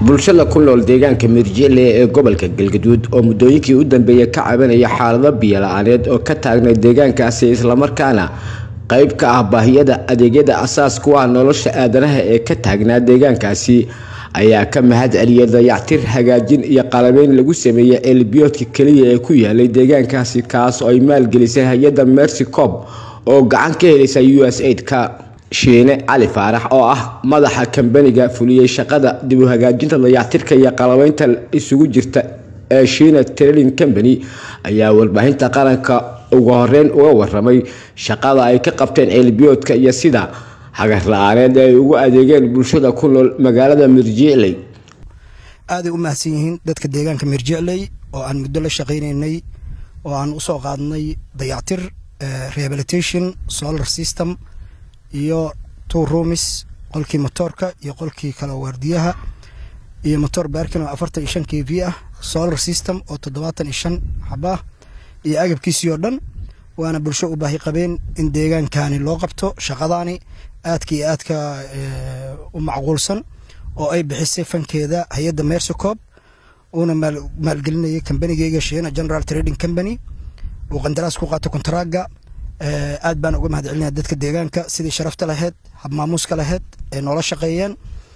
bulshada ku nool deegaanka mirjile ee gobolka galgaduud oo muddooyinkii u dambeeyay ka cabanaya xaalado biyo la-aaneed oo ka taagnay deegaankaasi islamarkaana qayb ka ah baahiyada adeegyada asaas ku ah nolosha aadanaha ee ka taagnaa deegaankaasi ayaa ka mahad celiyay dayactir hagaajin iyo qalabeyn lagu sameeyey ceelbiyoodka keliya ee ku yaalay deegaankaasi kaas oo ay maalgelisay hay-adda mercy cob oo gacan ka helaysa u s aid-ka shiine cali faarax oo ah madaxa kambaniga fuliyey shaqada dib u hagaajinta dayactirka iyo qalabeynta isugu jirta ee shiina trading company ayaa warbaahinta qaranka ugu horeyn uga waramay shaqada ay ka qabteen ceelbiyoodka iyo sida hagar la-aaneed ay ugu adeegeen bulshada ku nool magaalada mirjicley aaday u mahadsan yihiin dadka deegaanka mirjicley oo aan muddo la shaqaynaynay oo aan usoo qaadnay dayactir rehabilitation solar system iyo two roomis qolkii motoorka iyo qolkii kale waardiyaha iyo motor baarkin oo afartan iyo shan k v ah solar system oo toddobaatan iyo shan xabaah iyo agabkiisii oo dhan waana bulsho u baahi qabeen in deegaankani loo qabto shaqadaani aadka iyo aadka u macquulsan oo ay bixisay fankeeda hay-adda mercycob uuna maalgelinayay kambanigeyga shiina general trading company uu qandaraas ku qaato kontaraaga aad baan uga mahad celinaya dadka deegaanka sidii sharafta lahayd habmaamuuska lahayd ay noola shaqeeyeen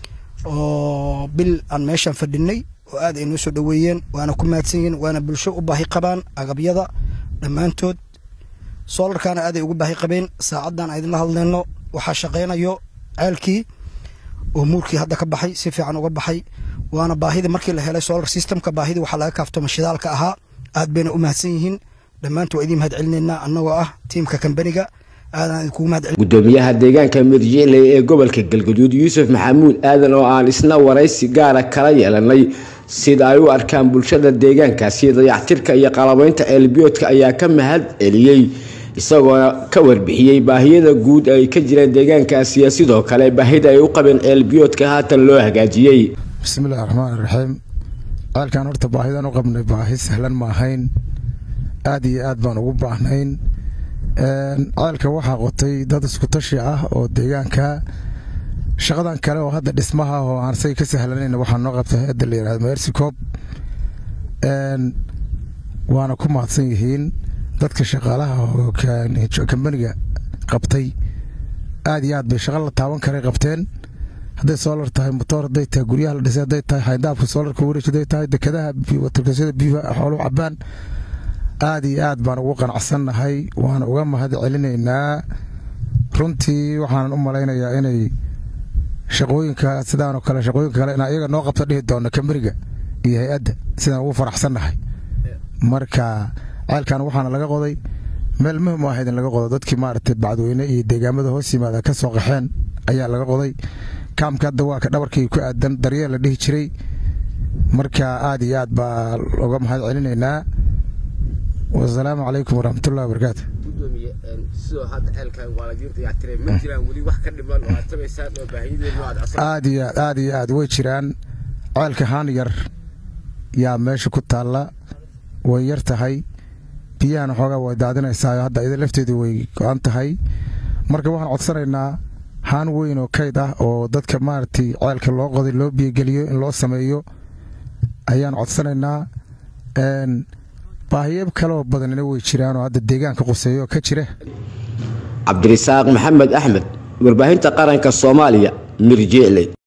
oo bil aan meeshaan fadhinay oo aad ay noo soo dhoweeyeen waana ku mahadsan yihiin waana bulsho u baahi qabaan agabyada dhammaantood soolarkaana aaday ugu baahi qabeen saacaddan aydinla hadleyno waxaa shaqeynayo ceelkii oo muurkii hadda ka baxay si fiican uga baxay waana baahidii markii la helay solar systemka baahidii waxaa laga kaaftoma shidaalka ahaa aad bayna u mahadsan yihiin dhammaantu waa idiin mahad celinaynaa annagoo ah tiimka kambaniga aadaan idinkugu mahad celin gudoomiyaha deegaanka mirjicley ee gobolka galgaduud yuusuf maxamuud aadan oo aan isna waraysi gaara kala yeelanay sida ay u arkaan bulshada deegaankaasi dayactirka iyo qalabeynta ceelbiyoodka ayaa ka mahad celiyey isagoona ka warbixiyey baahiyada guud ay ka jireen deegaankaasi iyo sidoo kale baahida ay u qabeen ceelbiyoodka haatan loo hagaajiyey bismillahi raxmaan iraxiim ceelkan horta baahidan u qabnay baahi sahlan ma ahayn aad iyo aad baan ugu baahnayn ceelka waxaa qotay dad isku tashi ah oo deegaanka shaqadan kale oo hadda dhismaha oo aan say ka sahlanayn waxaa noo qabtay hay-adda la yihahdo mercycob waana ku mahadsan yihiin dadka shaqaalaha oo kambaniga qabtay aad iyo aad bay shaqo la taaban karay qabteen hadday soolar tahay motoor hadday tahay guryaha la dhisay hadday tahay xayndaabka soolarka wareej hadday tahay dekadaha watarkasyada biiba xoolu cabaan aad iyo aad baan ugu qanacsannahay waana uga mahad celinaynaa runtii waxaanan u malaynayaa inay shaqooyinka sidaanoo kale shaqooyinka kale in iyaga noo qabta dhihi doono kamberiga iyo hay-adda sidaan ugu faraxsannahay marka ceelkan waxaana laga qoday meel muhim u ahayd in laga qodo dadkii maaragtay bacdweyne iyo deegaamada hoos yimaada ka soo qaxeen ayaa laga qoday kaamka hadda waa ka dhabarkii ku aadan daryeel la dhihi jiray marka aad iyo aad baa uga mahad celinaynaa wasalaamu calaykum waraxmatullahi wabarakaatu aad iyo aad aad iyo aad way jiraan ceelka haan yar yaa meesha ku taalla way yar tahay biyahana xoogaa way daadinaysaa hadda ida lafteedu way go-an tahay marka waxaan codsanaynaa haan weyn oo kayd ah oo dadka maaragtay ceelka loo qoday loo biyogeliyo in loo sameeyo ayaan codsanaynaa baahiyo kaloo badanina way jiraanoo hadda deegaanka quseeyo ka jira cabdirisaaq maxamed axmed warbaahinta qaranka soomaaliya mirjicley